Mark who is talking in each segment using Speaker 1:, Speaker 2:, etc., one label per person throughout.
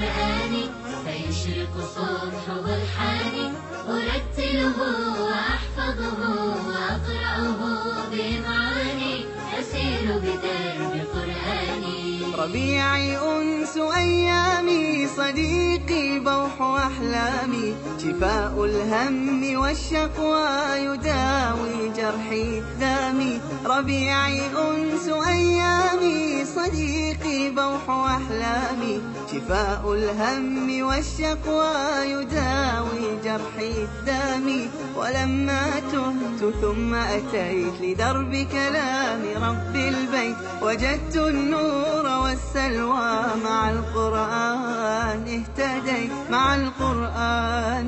Speaker 1: بقرآني فيشرق صبح برحاني أرتله وأحفظه وأقرأه بمعاني أسير بدرب قرآني
Speaker 2: ربيعي أنس أيامي صديقي بوح أحلامي شفاء الهم والشقوى يداوي جرحي دامي ربيعي أنس أيامي صديقي بوح أحلامي شفاء الهم والشقوى يداوي جرحي دامي ولما تهت ثم أتيت لدرب كلام رب البيت وجدت النور والسلوى مع القرآن اهتديت مع القرآن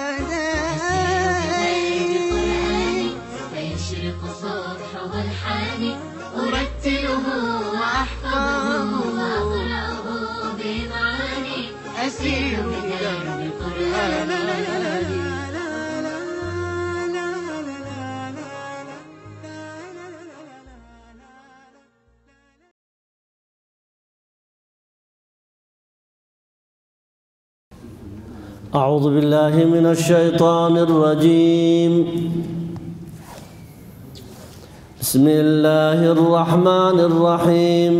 Speaker 2: اهتديت
Speaker 1: بقرآني فيشرق صبح برحاني أرتله وأحفظه وأقرأه بمعاني أسير بدرب قرآني
Speaker 3: أعوذ بالله من الشيطان الرجيم بسم الله الرحمن الرحيم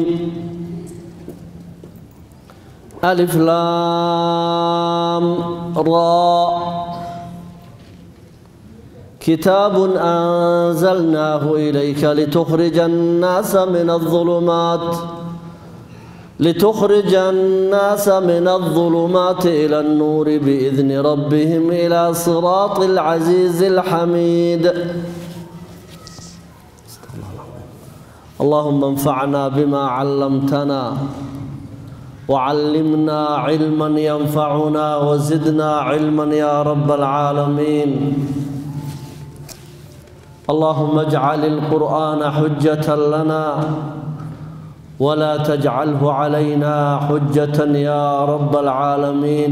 Speaker 3: ألف لام راء كتاب أنزلناه إليك لتخرج الناس من الظلمات لتخرج الناس من الظلمات إلى النور بإذن ربهم إلى صراط العزيز الحميد اللهم انفعنا بما علمتنا وعلمنا علما ينفعنا وزدنا علما يا رب العالمين اللهم اجعل القرآن حجة لنا ولا تجعله علينا حجة يا رب العالمين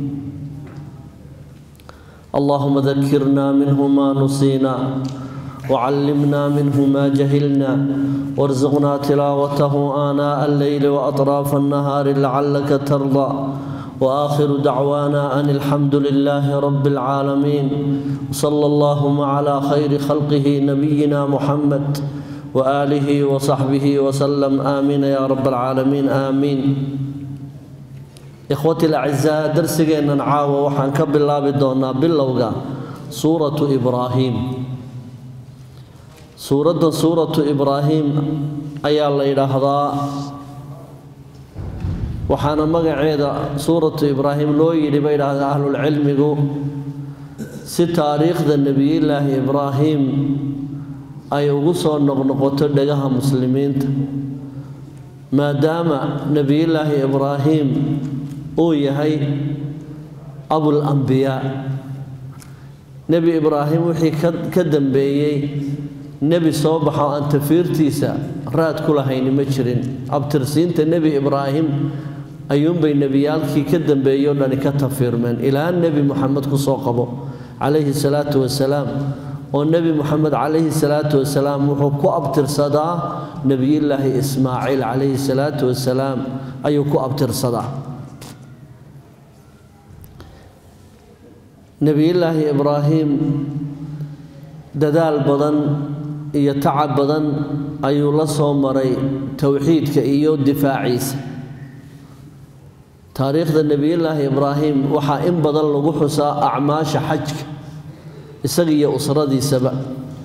Speaker 3: اللهم ذكرنا منه ما نسينا وعلمنا منه ما جهلنا وارزقنا تلاوته آناء الليل وأطراف النهار لعلك ترضى وآخر دعوانا أن الحمد لله رب العالمين وصلى اللهم على خير خلقه نبينا محمد وآله وصحبه وسلم آمين يا رب العالمين آمين إخوتي الأعزاء درسنا نعاوى وحن كبلا بدونا باللوغا سورة إبراهيم سورة سورة إبراهيم أي الله إلهضا وحانا مقعيدا سورة إبراهيم لو يلي أهل العلم سي تاريخ النبي الله إبراهيم ay ugu soo noqnoqoto dhagaha muslimiinta maadaama nebiyullaahi ibraahim uu yahay abul ambiyaa nebi ibraahim wixii ka dambeeyey nebi soo baxo aan tafiirtiisa raad ku lahayni ma jirin abtirsiinta nebi ibraahim ayuunbay nebiyaalkii ka dambeeyey o dhani ka tafiirmeen ilaa nebi moxamed ku soo qabo calayhi salaatu wasalaam oo nebi moxamed calayhi salaatu wasalaam wuxuu ku abtirsadaa nebiyullaahi ismaaciil calayhi salaatu wasalaam ayuu ku abtirsadaa nebiyullaahi ibraahim dadaal badan iyo tacab badan ayuu la soo maray towxiidka iyo difaaciisa taariikhda nebiyullaahi ibraahim waxaa in badan lagu xusaa acmaasha xajka isaga iyo usradiisaba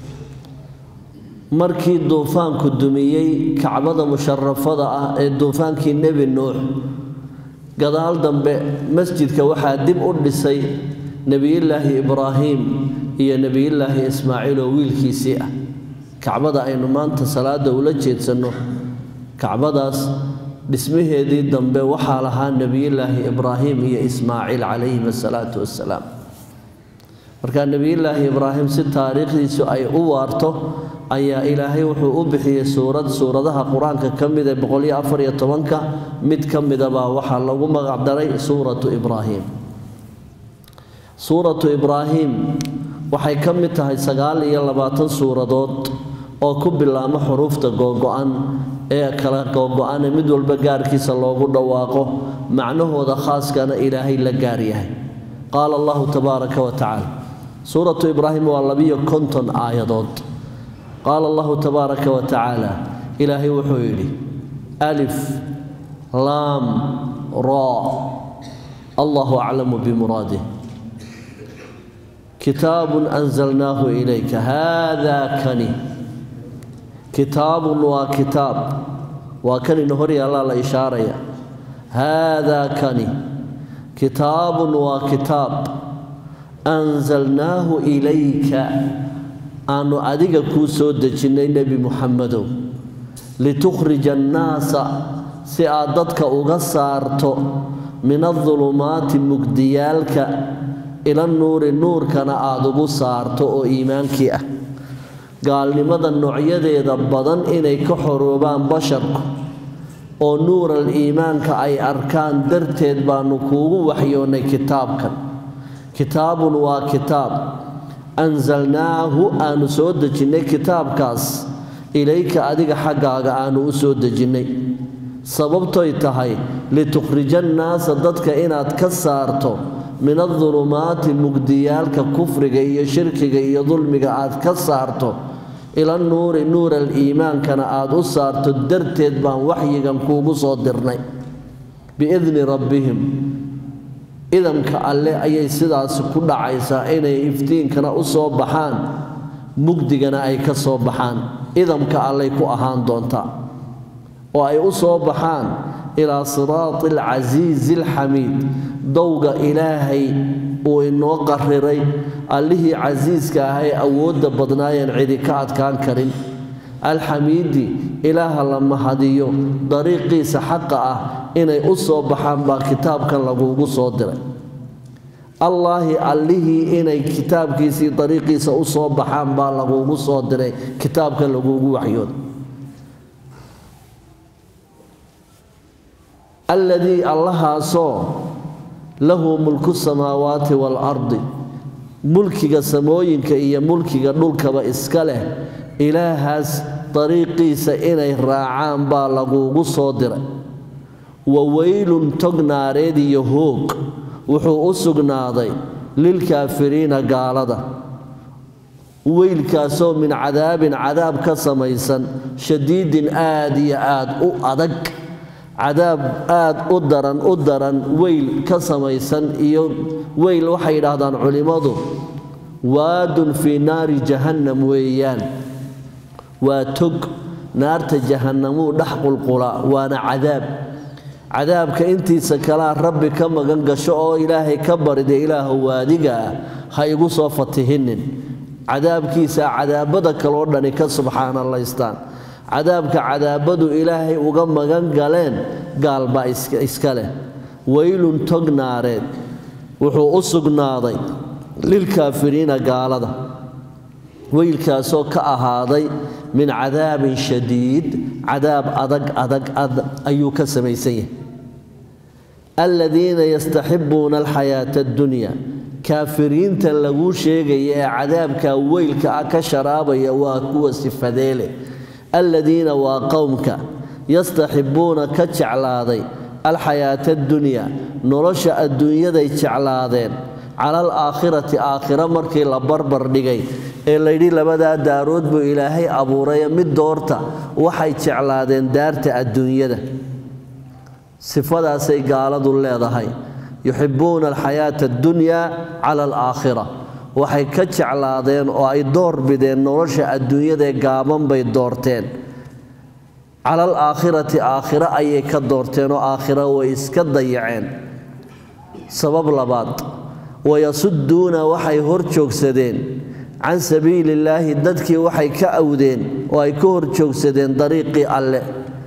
Speaker 3: markii duufaanku dumiyey kacbada musharafada ah ee duufaankii nebi nuux gadaal dambe masjidka waxaa dib u dhisay nebiyullaahi ibraahim iyo nebiyullaahi ismaaciil oo wiilkiisii ah kacbada aynu maanta salaada ula jeedsanno kacbadaas dhismaheedii dambe waxaa lahaa nebiyullaahi ibraahim iyo ismaaciil calayhim asalaatu wassalaam markaa nebiyullaahi ibraahim si taariikhdiisu ay u waarto ayaa ilaahay wuxuu u bixiyey suurad suuradaha qur-aanka ka mid ee boqoliyo afar iyo tobanka mid ka midabaa waxaa lagu magacdaray suuratu ibraahim suuratu ibraahim waxay ka mid tahay sagaal iyo labaatan suuradood oo ku bilaama xuruufta googo-an ee kala googo-ane mid walba gaarkiisa loogu dhawaaqo macnahooda khaaskana ilaahay la gaar yahay qaala allahu tabaaraka wa tacaala suuratu ibraahim waa labiyo konton aayadood qaala allahu tabaaraka wa tacaala ilaahay wuxuu yidhi alif laam raa allahu aclamu bimuraadih kitaabun anzalnaahu ilayka haadaa kani kitaabun waa kitaab waa kanina hor yaallaa la ishaaraya haadaa kani kitaabun waa kitaab anzalnaahu ilayka aanu adiga kuu soo dejinnay nebi muxamedow litukhrija annaasa si aad dadka uga saarto min adulumaati mugdiyaalka ila nuuri nuurkana aada ugu saarto oo iimaankii ah gaalnimada noocyadeeda badan inay ka xoroobaan basharku oo nuural iimaanka ay arkaan darteed baanu kuugu waxyoonnay kitaabkan kitaabun waa kitaab ansalnaahu aanu soo dejinnay kitaabkaas ilayka adiga xaggaaga aanu u soo dejinnay sababtoy tahay litukhrija annaasa dadka inaad ka saarto min adulumaati mugdiyaalka kufriga iyo shirkiga iyo dulmiga aad ka saarto ila nuuri nuural iimaankana aad u saarto darteed baan waxyigan kuugu soo dirnay biidni rabbihim idamka alle ayay sidaasi ku dhacaysaa inay iftiinkana u soo baxaan mugdigana ay ka soo baxaan idamka allay ku ahaan doontaa oo ay u soo baxaan ilaa siraati alcasiizi alxamiid dowga ilaahay uu inoo qariray allihii casiiska ah ee awoodda badnaayeen cidi ka adkaan karin alxamiidi ilaaha la mahadiyo dariiqiisa xaqa ah inay u soo baxaan baa kitaabkan laguugu soo diray allaahi allihii inay kitaabkiisii dariiqiisa u soo baxaan baa laguugu soo diray kitaabkan laguugu waxyooda alladii allahaasoo lahu mulku samaawaati waalardi mulkiga samooyinka iyo mulkiga dhulkaba iska leh ilaahaas dariiqiisa inay raacaan baa laguugu soo diray wa weylun tog naareed iyo hoog wuxuu u sugnaaday lilkaafiriina gaalada weylkaasoo min cadaabin cadaab ka samaysan shadiidin aad iyo aad u adag cadaab aad u daran u daran weyl ka samaysan iyo weyl waxay yidhaahdaan culimmadu waadun fii naari jahannam weeyaan waa tog naarta jahannamuu dhex qulqulaa waana cadaab cadaabka intiisa kalea rabbi ka magan gasho oo ilaahay ka barida ilaahu waadiga ah ha igu soo fatihinin cadaabkiisa cadaabada kaloo dhani ka subxaanalaystaan cadaabka cadaabadu ilaahay uga magan galeen gaal baa iska leh weylun tog naareed wuxuu u sugnaaday lilkaafiriina gaalada weylkaasoo ka ahaaday min cadaabin shadiid cadaab adag adag ayuu ka samaysan yahay aladiina yastaxibuuna alxayaata addunya kaafiriinta laguu sheegaya ee cadaabka weylka ah ka sharaabaya waa kuwa sifadeele aladiina waa qowmka yastaxibuuna ka jeclaaday alxayaata addunya nolosha adduunyaday jeclaadeen cala alaakhirati aakhiro markii la barbar dhigay ee layidhi labadaa daarood buu ilaahay abuuraye mid doorta waxay jeclaadeen daarta adduunyada sifadaasay gaaladu leedahay yuxibuuna alxayaata addunyaa cala alaakhira waxay ka jeclaadeen oo ay door bideen nolosha adduunyadaee gaaban bay doorteen cala alaakhirati aakhiro ayay ka doorteen oo aakhiro way iska dayaceen sabab labaad wayasuduuna waxay hor joogsadeen can sabiili illaahi dadkii waxay ka awdeen oo ay ka hor joogsadeen dariiqii alle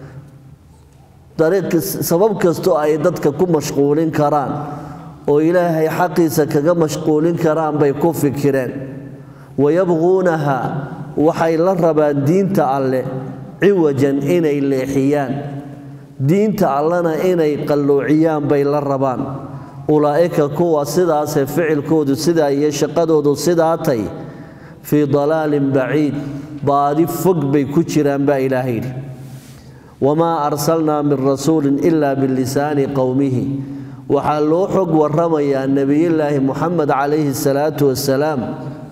Speaker 3: sabab kastoo ay dadka ku mashquulin karaan oo ilaahay xaqiisa kaga mashquulin karaan bay ku fikireen wayabquunaha waxay la rabaan diinta alle ciwajan inay leexiyaan diinta allena inay qalloociyaan bay la rabaan ulaa'ika kuwa sidaasee ficilkoodu sidaa iyo shaqadoodu sidaatay fii dalaalin baciid baadi fog bay ku jiraan baa ilaahay yidhi wamaa arsalnaa min rasuulin ilaa bilisaani qowmihi waxaa loo xog warramayaa nebiyullaahi muxamed calayhi salaatu wasalaam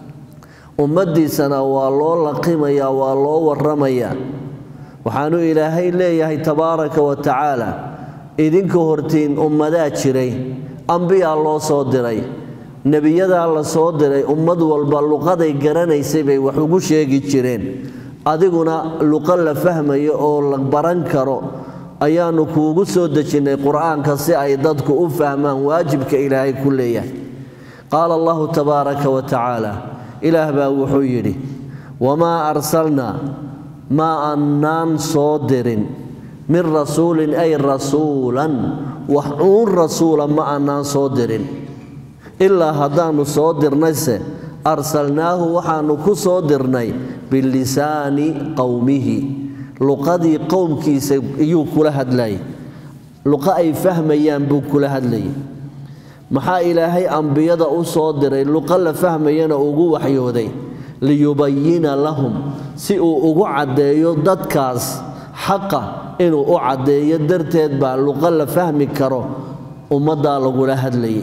Speaker 3: ummaddiisana waa loo laqimayaa waa loo warramayaa waxaanu ilaahay leeyahay tabaaraka wa tacaala idinka hortiin ummadaa jiray ambiyaa loo soo diray nebiyadaa la soo diray ummad walba luqaday garanaysay bay wax ugu sheegi jireen adiguna luqo la fahmayo oo la baran karo ayaannu kuugu soo dejinnay qur'aanka si ay dadku u fahmaan waajibka ilaahay ku leeyahay qaala allahu tabaaraka wa tacaala ilaah baa wuxuu yidhi wamaa arsalnaa ma annaan soo dirin min rasuulin ay rasuulan wax uun rasuula ma annaan soo dirin ilaa haddaannu soo dirnayse arsalnaahu waxaannu ku soo dirnay bilisaani qowmihi luqadii qowmkiisa iyuu kula hadlayay luqa ay fahmayaan buu kula hadlayay maxaa ilaahay ambiyada u soo diray luqa la fahmayana ugu waxyooday liyubayina lahum si uu ugu caddeeyo dadkaas xaqa inuu u caddeeyo darteed baa luqa la fahmi karo ummaddaa lagula hadlayay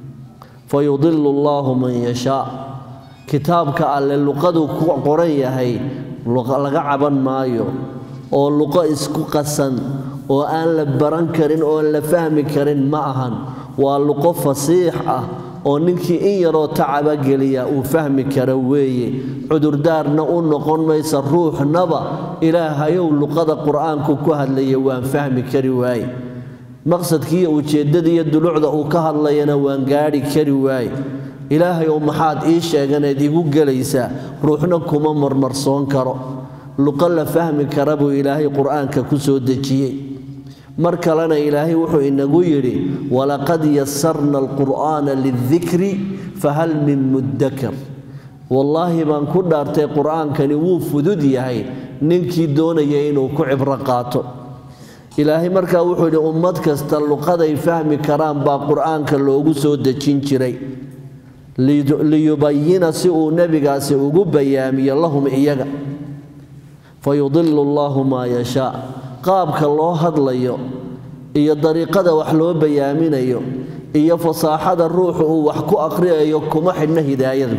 Speaker 3: fayudilu allaahu man yashaa kitaabka alle luqaduu ku qoran yahay laga caban maayo oo luqo isku qasan oo aan la baran karin oo la fahmi karin ma ahan waa luqo fasiix ah oo ninkii in yaroo tacaba geliya uu fahmi karo weeye cudurdaarna u noqon maysa ruuxnaba ilaahayow luqada qur'aanku ku hadlaya waan fahmi kari waaye maqsadkiiyo ujeeddadiiyo dulucda uu ka hadlayana waan gaadhi kari waaye ilaahayow maxaad ii sheeganayd igu gelaysaa ruuxna kuma marmarsoon karo luqo la fahmi kara buu ilaahay qur'aanka ku soo dejiyey mar kalena ilaahay wuxuu inagu yidhi walaqad yasarna alqur'aana lidikri fahal min muddakar wallaahi baan ku dhaartay qur'aankani wuu fudud yahay ninkii doonaya inuu ku cibro qaato ilaahay markaa wuxuu yidhi ummad kasta luqaday fahmi karaan baa qur'aanka loogu soo dejin jiray liyubayina si uu nebigaasi ugu bayaamiyo lahum iyaga fayudilu allaahu maa yashaa qaabka loo hadlayo iyo dariiqada wax loo bayaaminayo iyo fasaaxada ruuxu uu wax ku aqriyayo kuma xidhna hidaayadu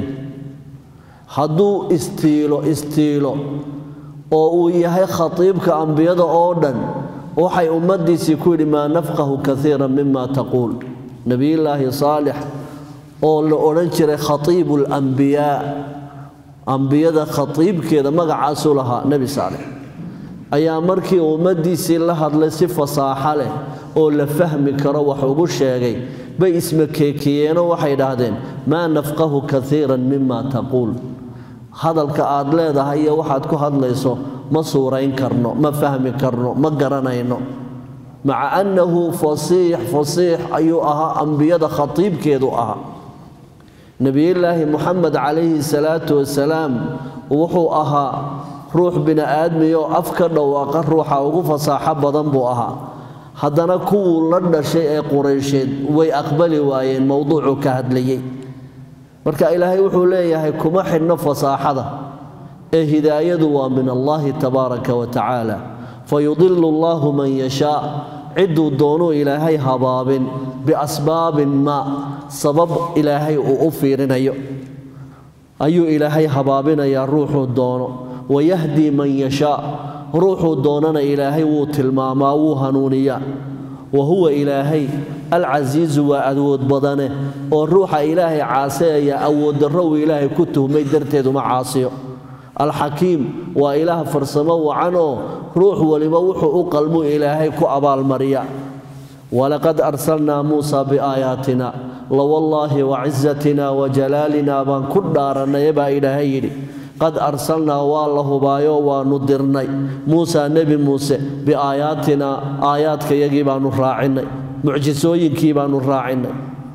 Speaker 3: hadduu istiilo istiilo oo uu yahay khatiibka ambiyada oo dhan waxay ummaddiisii ku yidhi maa nafqahu kaiira mima taquul nebiyullaahi saalix oo la odhan jiray khatiibu alambiyaa ambiyada khatiibkeeda magacaasuu lahaa nebi saalix ayaa markii ummaddiisii la hadlay si fasaaxo leh oo la fahmi karo wax ugu sheegay bay ismakeekiyeenoo waxay dhahdeen maa nafqahu kaiiran mima taquul hadalka aad leedahay iyo waxaad ku hadlayso ma suurayn karno ma fahmi karno ma garanayno maca annahu fasiix fasiix ayuu ahaa ambiyada khatiibkeedu ahaa nebiyullaahi muxamed calayhi salaatu wasalaam wuxuu ahaa ruux bini'aadmiyoo af ka dhowaaqa ruuxa ugu fasaaxo badan buu ahaa haddana kuwuu la dhashay ee quraysheed way aqbali waayeen mowduucuu ka hadlayey marka ilaahay wuxuu leeyahay kuma xidhno fasaaxada ee hidaayadu waa min allaahi tabaaraka wa tacaala fayudilu allaahu man yashaa cidduu doonuu ilaahay habaabin biasbaabin maa sabab ilaahay uu u fiirinayo ayuu ilaahay habaabinayaa ruuxuu doono wayahdii man yashaa ruuxuu doonana ilaahay wuu tilmaamaa wuu hanuuniyaa wa huwa ilaahay alcasiizu waa awood badane oo ruuxa ilaahay caasiyaya awooddarro uu ilaahay ku tuhmay darteed uma caasiyo alxakiim waa ilaah farsamo wacan oo ruux waliba wuxuu u qalmuu ilaahay ku abaalmariya walaqad arsalnaa muusa biaayaatina lawallaahi wacizatina wajalaalina baan ku dhaarannay baa ilaahay yidhi qad arsalnaa waa la hubaayo waannu dirnay muusa nebi muuse biaayaatinaa aayaadkayagii baannu raacinnay mucjisooyinkii baannu raacinnay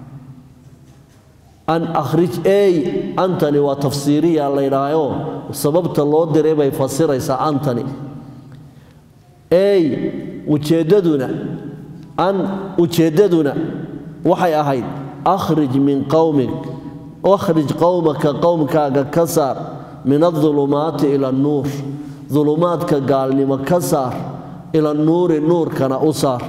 Speaker 3: an akhrij ey antani waa tafsiiriya laydhaayo sababta loo diray bay fasiraysaa antani ey ujeeddaduna an ujeeddaduna waxay ahayd akhrij min qowmik akhrij qowmaka qowmkaaga ka saar min adulumaati ila annuur dulumaadka gaalnimo ka saar ila nuuri nuurkana u saar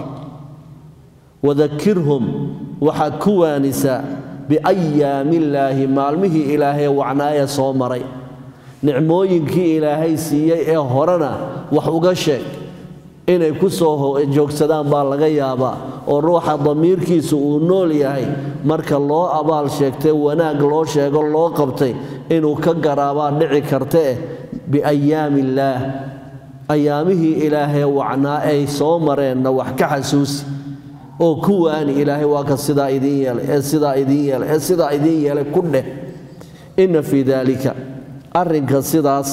Speaker 3: wadakirhum waxaad ku waanisaa biayaamillaahi maalmihii ilaahay wacnaaya soo maray nicmooyinkii ilaahay siiyey ee horena wax uga sheeg inay ku soo joogsadaan baa laga yaabaa oo ruuxa damiirkiisu uu nool yahay marka loo abaal sheegtay wanaag loo sheego loo qabtay inuu ka garaabaa dhici kartaeh biayaamiillaah ayaamihii ilaahee wacnaa ay soo mareenna wax ka xasuusi oo ku waani ilaahay waa ka sidaa idiin yeelay ee sidaa idiin yeelay ee sidaa idiin yeelay ku dheh inna fii daalika arrinka sidaas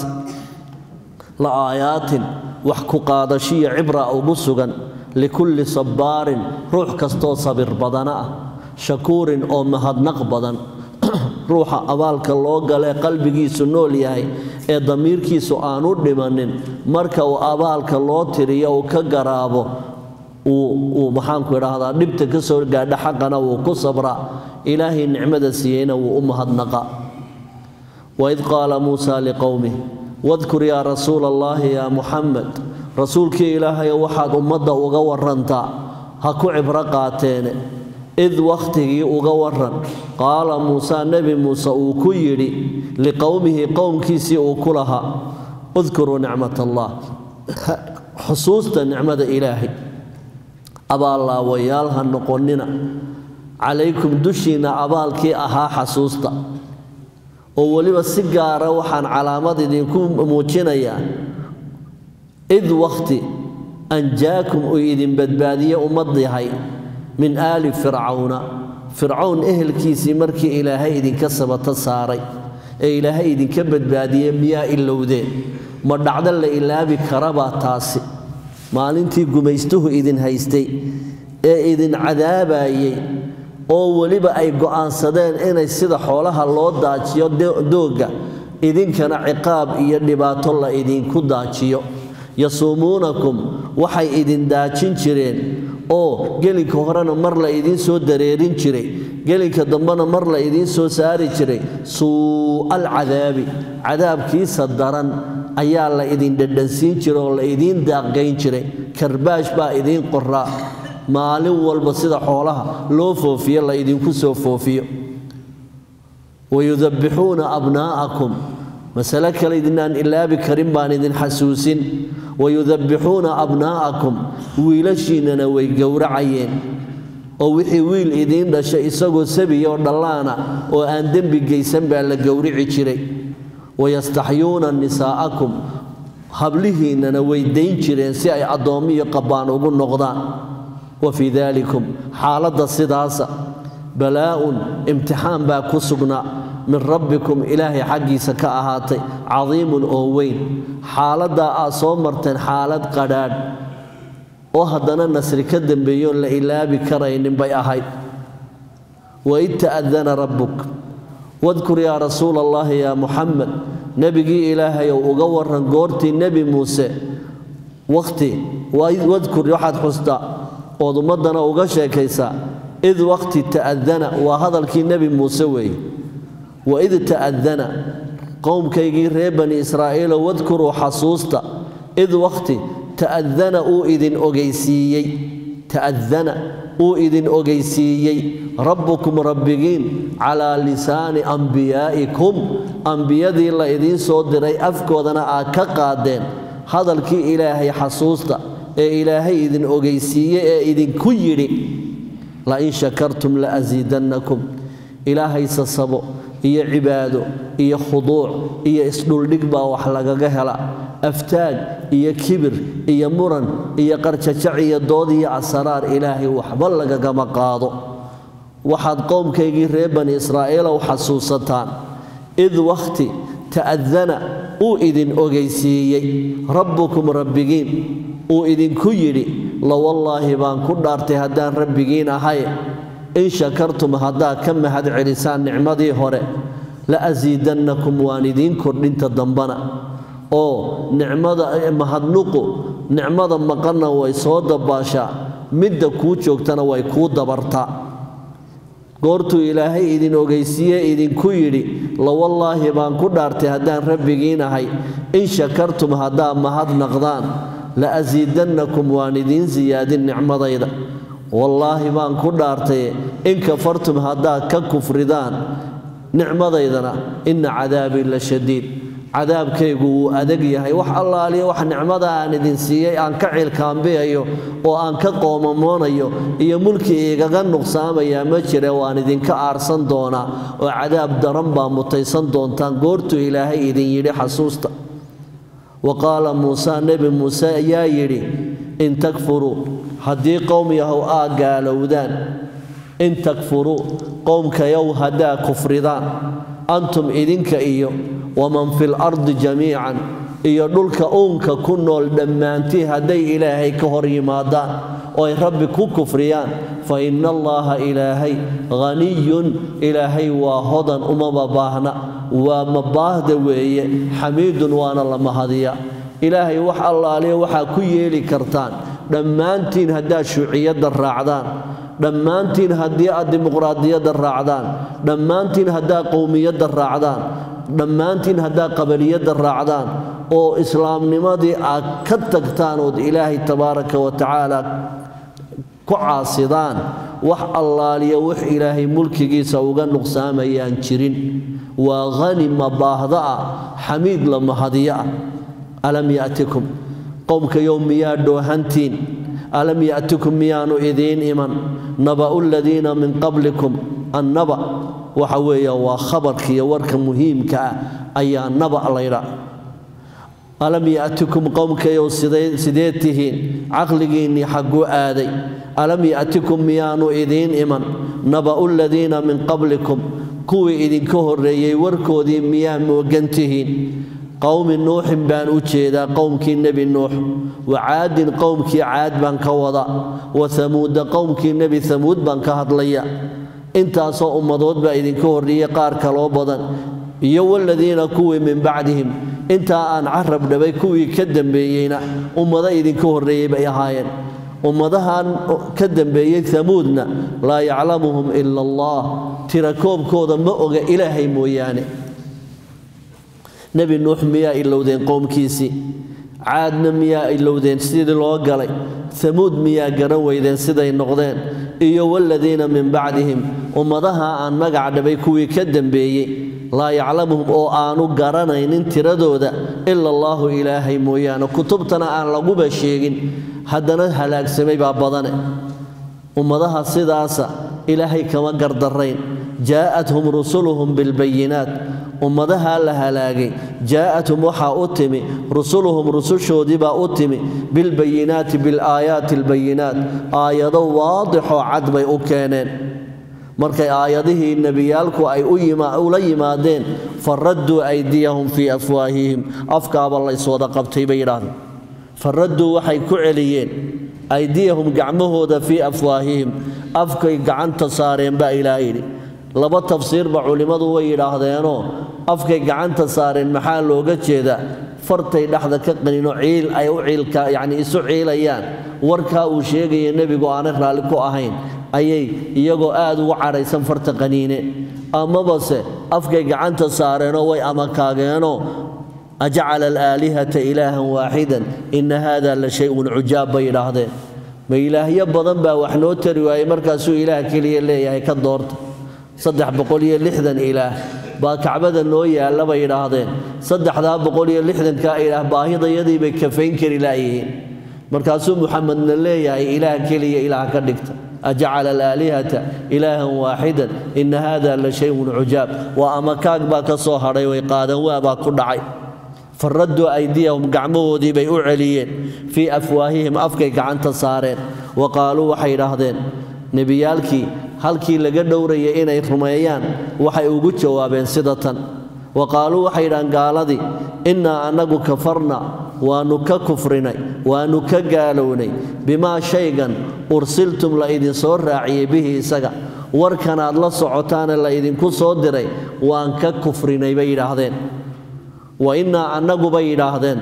Speaker 3: la aayaatin wax ku qaadashiya cibra ugu sugan likulli sabbaarin ruux kastoo sabir badana ah shakuurin oo mahadnaq badan ruuxa abaalka loo galee qalbigiisu nool yahay ee damiirkiisu aanu dhimanin marka uu abaalka loo tiriyo uu ka garaabo uu maxaanku idhaahdaa dhibta ka soo gaadha xaqana wuu ku sabraa ilaahay nicmada siiyeyna wuu u mahadnaqa waid qaala muusa liqowmih wadkur yaa rasuula allaahi yaa muxamed rasuulkii ilaahayo waxaad ummadda uga warantaa ha ku cibro qaateene id wakhtigii uga waran qaala muuse nebi muuse uu ku yidhi liqowmihi qowmkiisii uu ku lahaa udkuruu nicmat allah xusuusta nicmada ilaahay abaallaawayaal ha noqonnina calaykum dushiinna abaalkii ahaa xasuusta oo weliba si gaara waxaan calaamad idinku muujinayaa id wakhti anjaakum uu idin badbaadiye ummad yahay min aali fircawna fircawn ehelkiisii markii ilaahay idinka sabato saaray ee ilaahay idinka badbaadiyey miyaa ilowdeen ma dhacdo la ilaabi karabaa taasi maalintii gumaystuhu idin haystay ee idin cadaabayey oo weliba ay go'aansadeen inay sida xoolaha loo daajiyo doogga idinkana ciqaab iyo dhibaato la idinku daajiyo yasuumuunakum waxay idin daajin jireen oo gelinka horena mar la idiin soo dareerin jiray gelinka dambena mar la idiin soo saari jiray suu'al cadaabi cadaabkiisa daran ayaa la idin dhadhansiin jiray oo la idiin daaqgayn jiray karbaash baa idiin qoraa maalin walba sida xoolaha loo foofiyo la idinku soo foofiyo wayudabbixuuna abnaa'akum masale kale idinaan ilaabi karin baan idin xasuusin wayudabbixuuna abnaa'akum wiilashiinnana way gowracayeen oo wixii wiil idiin dhashay isagoo sabiya oo dhallaana oo aan dembi geysan baa la gowrici jiray wayastaxyuuna nisaa'akum hablihiinnana way dayn jireen si ay addoommiyo qabbaan ugu noqdaan wa fii daalikum xaaladda sidaasa balaa'un imtixaan baa ku sugnaa min rabbikum ilaahay xaggiisa ka ahaatay cadiimun oo weyn xaaladdaa aad soo marteen xaalad qadhaadh oo haddana nasri ka dambeeyoon la ilaabi karaynin bay ahayd waid ta'adana rabbuk wadkur yaa rasuula allaahi yaa muxamed nebigii ilaahayow uga waran goortii nebi muuse wakhti wadkur waxaad xustaa ood ummaddana uga sheekaysaa id waqti ta'adana waa hadalkii nebi muuse weeye waid ta'adana qowmkaygii reer bani israa'iilo wadkuruu xasuusta id waqti ta'adana uu idin ogeysiiyey ta'adana uu idin ogeysiiyey rabbukum rabbigiin calaa lisaani ambiyaa'ikum ambiyadii la idiin soo diray afkoodana aad ka qaadeen hadalkii ilaahay xasuusta ee ilaahay idin ogeysiiye ee idinku yidhi lain shakartum la asiidannakum ilaahay sasabo iyo cibaado iyo khuduuc iyo isdhuldhig baa wax lagaga hela aftaag iyo kibir iyo muran iyo qarjajac iyo dood iyo asaraar ilaahay waxba lagagama qaado waxaad qowmkaygii reer bani israa'iilow xasuusataan id wakhti ta'adana uu idin ogeysiiyey rabbukum rabbigiin uu idinku yidhi lawallaahi baan ku dhaartay haddaan rabbigiin ahay in shakartum haddaad ka mahad celisaan nicmadii hore la asiidannakum waan idiin kordhinta dambana oo nicmada mahadnuqu nicmada maqanna way soo dabaashaa midda kuu joogtana way kuu dabartaa goortuu ilaahay idin ogeysiiye idinku yidhi lawallaahi baan ku dhaartay haddaan rabbigiinahay in shakartum haddaa mahadnaqdaan la asiidannakum waan idiin siyaadin nicmadayda wallaahi baan ku dhaartay in kafartum haddaad ka kufridaan nicmadaydana inna cadaabii la shadiid cadaabkaygu wuu adag yahay wax allaaliya wax nicmada aan idin siiyey aan ka cilkaambiyayo oo aan ka qoomamoonayo iyo mulki igaga nuqsaamayaa ma jire waan idinka aarsan doonaa oo cadaab daran baa mutaysan doontaan goortuu ilaahay idin yidhi xasuusta wa qaala muuse nebi muuse ayaa yidhi in takfuruu haddii qowm yahow aa gaalowdaan in takfuruu qowmkayow haddaa kufridaan antum idinka iyo waman fil ardi jamiican iyo dhulka uunka ku nool dhammaantii hadday ilaahay ka hor yimaadaan oo ay rabbi ku kufriyaan fa inna allaaha ilaahay haniyun ilaahay waa hodan umama baahna waa mabaahda weeye xamiidun waana la mahadiya ilaahay wax allaaliya waxaa ku yeeli kartaan dhammaantiin haddaad shuuciyadda raacdaan dhammaantiin haddii aad dimuqraadiyadda raacdaan dhammaantiin haddaad qowmiyadda raacdaan dhammaantiin haddaad qabaliyadda raacdaan oo islaamnimadii aad ka tagtaan ood ilaahay tabaaraka wa tacaala ku caasidaan wax allaaliya wax ilaahay mulkigiisa uga nuqsaamayaan jirin waa hani mabaahda ah xamiid la mahadiyo ah alam ya'tikum qowmkayow miyaa dhoohantiin alam ya'tikum miyaanu idiin iman naba'u ladiina min qablikum annaba waxa weeye waa khabarkiiyo warka muhiimka ah ayaa naba laydha alam ya'tikum qowmkayow sidee tihiin caqligiinnii xagguu aaday alam ya'tikum miyaanu idiin iman naba'u ladiina min qablikum kuwii idinka horreeyey warkoodii miyaa moogan tihiin qowmi nuuxin baan u jeedaa qowmkii nebi nuux wa caadin qowmkii caad baan ka wada wa hamuuda qowmkii nebi hamuud baan ka hadlaya intaasoo ummadood baa idinka horreeyey qaar kaloo badan iyo waladiina kuwii min bacdihim intaa aan carab dhabay kuwii ka dambeeyeyna ummado idinka horreeyey bay ahaayeen ummadahan ka dambeeyey hamuudna laa yaclamuhum ila allah tirakoobkooda ma oga ilaahay mooyaane nebi nuux miyaa ilowdeen qowmkiisii caadna miyaa ilowdeen sidii loo galay hamuud miyaa garan weydeen siday noqdeen iyo waladiina min bacdihim ummadaha aan magac dhabay kuwii ka dambeeyey laa yaclamuhum oo aanu garanaynin tiradooda ila allaahu ilaahay mooyaane kutubtana aan laguba sheegin haddana halaagsamay baa badane ummadaha sidaasa ilaahay kama gardarayn jaa'athum rusuluhum bilbayinaat ummadahaa la halaagay jaa'athum waxaa u timi rusuluhum rusushoodiibaa u timi bilbayinaati bilaayaati albayinaat aayado waadixoo cad bay u keeneen markay aayadihii nebiyaalku ay ula yimaadeen faradduu aydiyahum fii afwaahihim afkaaba layswada qabtay bay yidhaahdeen faradduu waxay ku celiyeen aydiyahum gacmahooda fii afwaahihim afkay gacanta saareen baa ilaah yidhi laba tafsiirba culimmadu way yidhaahdeenoo afkay gacanta saareen maxaa looga jeedaa fartay dhexda ka qaninoo ciil ay u ciilka yacni isu ciilayaan warkaa uu sheegaya nebigu aanay raalli ku ahayn ayay iyagoo aad ugu cadhaysan farta qaniine amabase afkay gacanta saareenoo way amakaageenoo ajacala alaalihata ilaahan waaxidan inna haada la shay-un cujaab bay yidhaahdeen ma ilaahyo badan baa wax noo tari waayey markaasuu ilaah keliya leeyahay ka doorta saddex boqol iyo lixdan ilaah baa kacbada noo yaalla bay yidhaahdeen saddexdaa boqol iyo lixdankaa ilaah baahidayadii bay kafayn kari laayihiin markaasuu muxamedna leeyahay ilaah keliya ilaah ka dhigta ajacala alaalihata ilaahan waaxidan inna haada la shayun cujaab waa amakaag baa ka soo hadhay way qaadan waabaa ku dhacay faradduu aydiyahum gacmahoodii bay u celiyeen fii afwaahihim afkay gacanta saareen wa qaaluu waxay idhaahdeen nebiyaalkii halkii laga dhowrayay inay rumeeyaan waxay ugu jawaabeen sida tan wa qaaluu waxay idhahaan gaaladii innaa annagu kafarna waannu ka kufrinay waannu ka gaalownay bimaa shaygan ursiltum la idinsoo raaciyey bihi isaga warkanaad la socotaane la idinku soo diray waan ka kufrinay bay yidhaahdeen wa innaa annagubay yidhaahdeen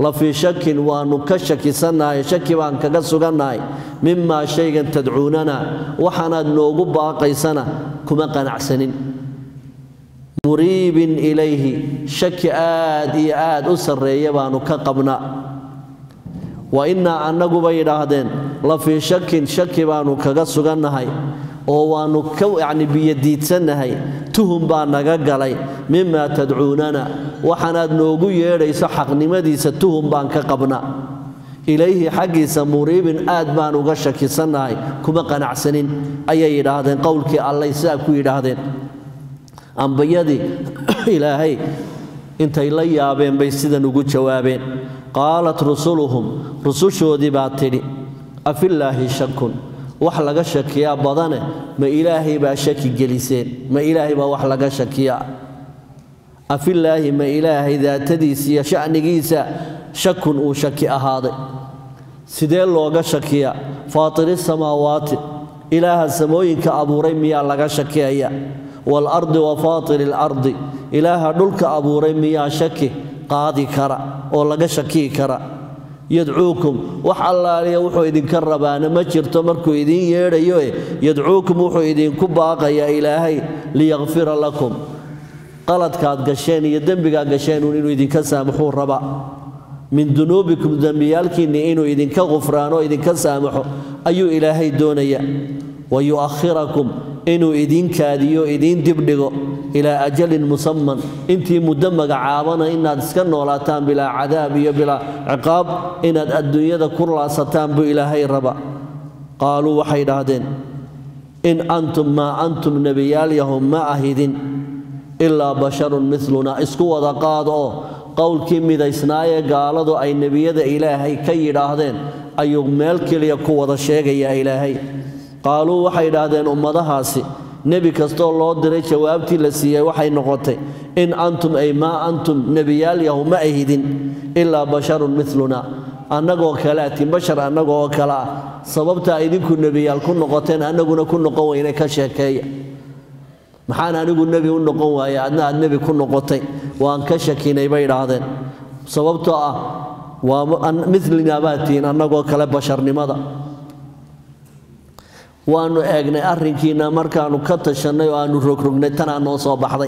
Speaker 3: la fii shakin waannu ka shakisannahay shaki baan kaga sugannahay mimaa shaygan tadcuunana waxaanaad noogu baaqaysana kuma qanacsanin muriibin ilayhi shaki aad iyo aad u sarreeya baannu ka qabnaa wa innaa annaguba yidhaahdeen la fii shakin shaki baannu kaga sugannahay oo waannu ka yacni biyodiidsannahay tuhum baa naga galay mimaa tadcuunana waxaanaad noogu yeedhayso xaqnimadiisa tuhum baan ka qabnaa ilayhi xaggiisa muriibin aad baan uga shakisannahay kuma qanacsanin ayay yidhaahdeen qowlkii allay sidaa ku yidhaahdeen ambiyadii ilaahay intay la yaabeen bay sidan ugu jawaabeen qaalat rusuluhum rusushoodii baa tidhi afillaahi shakun wax laga shakiyaa badane ma ilaahay baa shaki geliseen ma ilaahay baa wax laga shakiyaa afillaahi ma ilaahay daatadiisa iyo sha'nigiisa shakun uu shaki ahaaday sidee looga shakiyaa faatiri samaawaati ilaaha samooyinka abuuray miyaa laga shakiyaya waalardi wa faatiri alardi ilaaha dhulka abuuray miyaa shaki qaadi kara oo laga shakiyi kara yadcuukum wax allaaliya wuxuu idinka rabaana ma jirto markuu idiin yeedhayoe yadcuukum wuxuu idinku baaqayaa ilaahay liyakfira lakum qaladkaad gasheen iyo dembigaad gasheenuun inuu idinka saamaxuu raba min dunuubikum dembiyaalkiinni inuu idinka qufraano idinka saamaxo ayuu ilaahay doonaya wa yu'akhirakum inuu idiin kaadiyo idiin dibdhigo ilaa ajalin musamman intii muddo magacaabana inaad iska noolaataan bilaa cadaab iyo bilaa ciqaab inaad adduunyada ku laasataan buu ilaahay raba qaaluu waxay dhahdeen in antum maa antum nebiyaalyahum ma ahidin ilaa basharun miluna isku wada qaad oo qowlkii midaysnaayee gaaladu ay nebiyada ilaahay ka yidhaahdeen ayuu meel keliya ku wada sheegayaa ilaahay qaaluu waxay idhaahdeen ummadahaasi nebi kastoo loo diray jawaabtii la siiyey waxay noqotay in antum ay maa antum nebiyaalyahu ma ahidin ilaa basharun miluna annagoo kaleatin bashar annaga oo kale ah sababtaa idinku nebiyaal ku noqoteen annaguna ku noqon weyne ka sheekeeya maxaan anigu nebi u noqon waaye adna aad nebi ku noqotay waan ka shakinay bay idhaahdeen sababtoo ah waa milina baad tihiin annagoo kale basharnimada waannu eegnay arrinkiinna markaannu ka tashannay oo aannu rogrognay tanaa noo soo baxday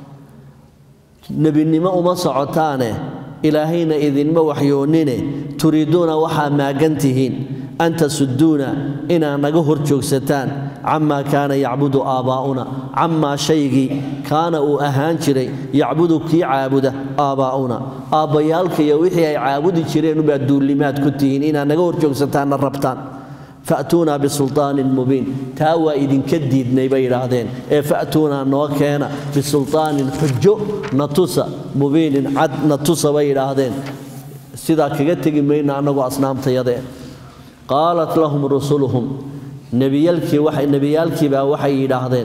Speaker 3: nebinimo uma socotaane ilaahayna idinma waxyoonnine turiiduuna waxaa maagan tihiin an tasudduuna inaad naga hor joogsataan camaa kaana yacbudu aabbaa'una camaa shaygii kaana uu ahaan jiray yacbudu kii caabuda aabbaa'una aabbayaalka iyo wixii ay caabudi jireen ubaad duullimaad ku tihiin inaad naga hor joogsataanna rabtaan fa'tuunaa bisulطaanin mubiin taa waa idinka diidnay bay idhaahdeen ee fa'tuunaa noo keena bisulطaanin xujo natusa mubiinin cad natusa bay idhaahdeen sidaa kaga tegi mayna annagu asnaamtayadee qaalat lahum rusuluhum nebiyaalkiibaa waxay yidhaahdeen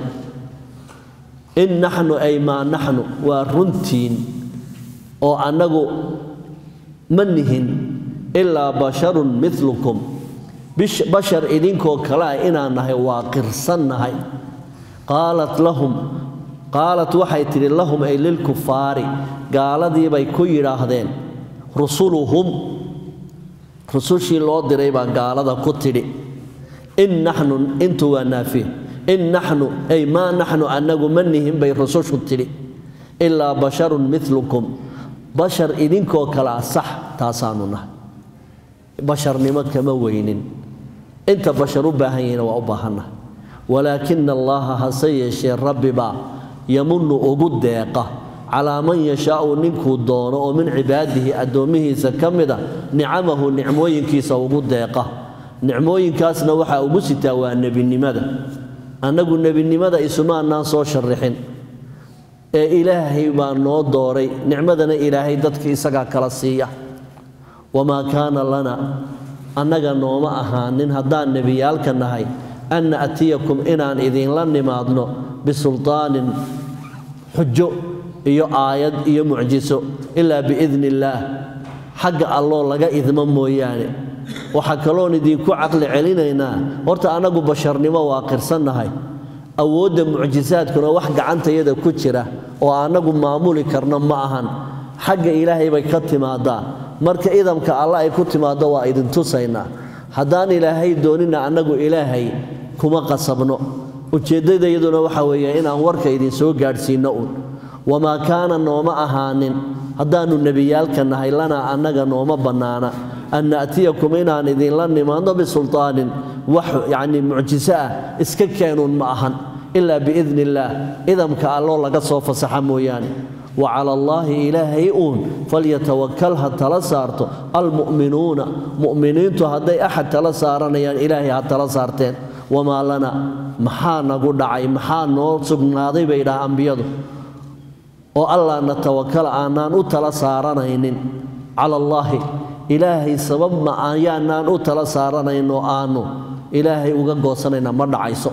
Speaker 3: in naxnu ay maa naxnu waa runtiin oo annagu ma nihin ilaa basharun milukum bashar idinkoo kale ah inaan nahay waa qirsannahay qaalat lahum qaalat waxay tidhi lahum ay lilkufaari gaaladiibay ku yidhaahdeen rusuluhum rusushii loo diray baa gaalada ku tidhi in naxnu intu waa naafiya in naxnu ay maa naxnu annagu ma nihin bay rusushu tidhi ilaa basharun milukum bashar idinkoo kale ah sax taasaanu nahay basharnimo kama weynin inta bashar u baahan yahina waa u baahannahay walaakina allaha hase yeeshee rabbibaa yamunu ugu deeqa calaa man yashaau ninkuu doono oo min cibaadihi addoommihiisa ka mida nicamahu nicmooyinkiisa ugu deeqa nicmooyinkaasna waxaa ugu sitaa waa nebinimada annagu nebinimada isumaanaan soo sharrixin ee ilaahay baa noo dooray nicmadana ilaahay dadka isagaa kala siiya wamaa kaana lana annaga nooma ahaanin haddaan nebiyaalka nahay an na'tiyakum inaan idinla nimaadno bisulطaanin xujo iyo aayad iyo mucjiso ilaa biidni illaah xagga alloo laga idmo mooyaane waxaa kaloon idinku caqli celinaynaa horta annagu basharnimo waa qirsannahay awoodda mucjisaadkuna wax gacantayada ku jira oo annagu maamuli karno ma ahan xagga ilaahay bay ka timaadaa marka idamka alla ay ku timaaddo waa idin tusaynaa haddaan ilaahay doonina annagu ilaahay kuma qasabno ujeeddadayaduna waxa weeye inaan warka idin soo gaadhsiinno uun wamaa kaana nooma ahaanin haddaannu nebiyaalka nahay lanaa annaga nooma bannaana an na'tiyakum inaan idinla nimaadno bisultaanin wax yacnii mucjiso ah iska keenuun ma ahan ilaa biidni illaah idamka alloo laga soo fasaxa mooyaane wa cala allaahi ilaahay uun falyatawakal ha tala saarto almu'minuuna mu'miniintu hadday axad tala saaranayaan ilaahay ha tala saarteen wamaa lana maxaa nagu dhacay maxaa noo sugnaaday bay idhaha ambiyadu oo allah na tawakala aanaan u tala saaranaynin cala allaahi ilaahay sabab ma ayaanaan u tala saaranayno aanu ilaahay uga goosanayna ma dhacayso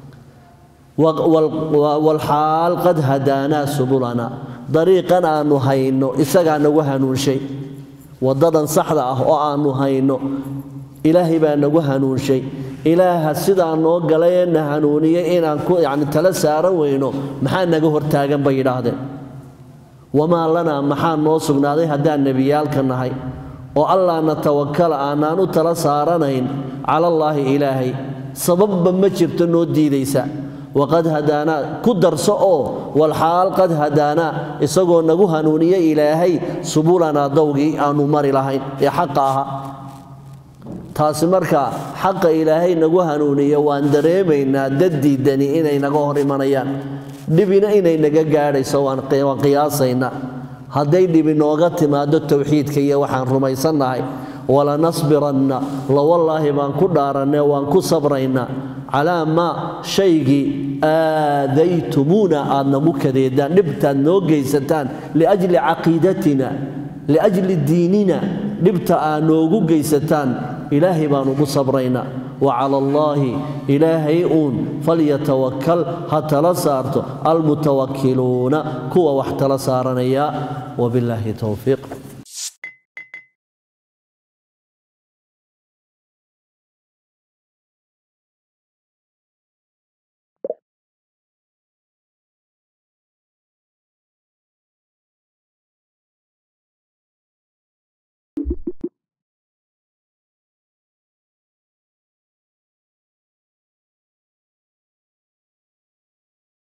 Speaker 3: walxaal qad hadaanaa subulana dariiqan aannu hayno isagaa nagu hanuunshay waddadan saxda ah oo aannu hayno ilaahay baa nagu hanuunshay ilaaha sidaa noo galayee na hanuuniyey inaan ku yacni tala saaran weyno maxaa naga hortaagan bay yidhaahdeen wamaa lanaa maxaa noo sugnaaday haddaan nebiyaalka nahay oo allaana tawakala aanaan u tala saaranayn calallaahi ilaahay sababba ma jirto noo diidaysa waqad hadaanaa ku darso oo walxaal qad hadaanaa isagoo nagu hanuuniye ilaahay subulanaa dowgii aannu mari lahayn ee xaqa ahaa taasi markaa xaqa ilaahay nagu hanuuniye waan dareemaynaa dad diidani inay naga hor imanayaan dhibina inay naga gaadhayso waan qiyaasaynaa hadday dhibi nooga timaado towxiidka iyo waxaan rumaysannahay walanasbiranna lawallaahi baan ku dhaaranne waan ku sabraynaa calaa maa shaygii aadaytumuuna aad nagu kadeedaan dhibtaad noo geysataan liajli caqiidatina liajli diinina dhibta aad noogu geysataan ilaahay baan ugu sabraynaa wa cala allaahi ilaahay uun falyatawakal ha tala saarto almutawakkiluuna kuwa wax tala saaranaya wabillaahi towfiiq